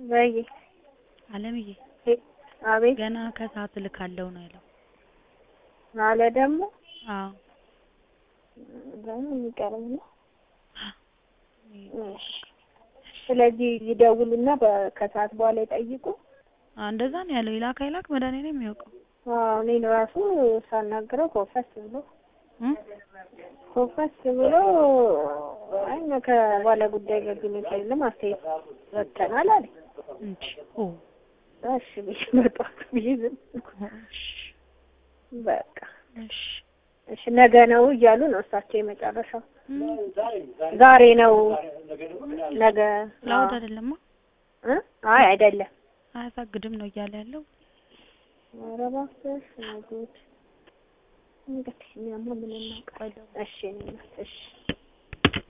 በይ አለምዬ አቤት ገና ከሰዓት እልካለሁ ነው ያለው። አለ ደግሞ አዎ ደግሞ የሚቀርብ ነው። እሺ ስለዚህ ይደውሉና በ- ከሰዓት በኋላ ይጠይቁ። አ እንደዛ ነው ያለው። ይላክ አይላክ መድኃኒዓለም የሚያውቀው አዎ እኔን ራሱ ሳናግረው ኮፈስ ብሎ እ ኮፈስ ብሎ አይ ከባለ ጉዳይ ጋር ግንኙነት የለም አስተያየት ሰጥተናል አለ። እንጂ ኦ እሺ ብዬ መጣሁ ብዬ ዝም አልኩ። እሺ በቃ እሺ እሺ ነገ ነው እያሉ ነው እሳቸው የመጨረሻው። እም፣ ዛሬ ነው ነገ ለአውድ አይደለማ እ አይ አይደለም። አያሳግድም ነው እያለ ያለው። ኧረ እባክሽ ጉድ እንግዲህ እኛማ ምን እናውቃለን። እሺ እኔ እናት እሺ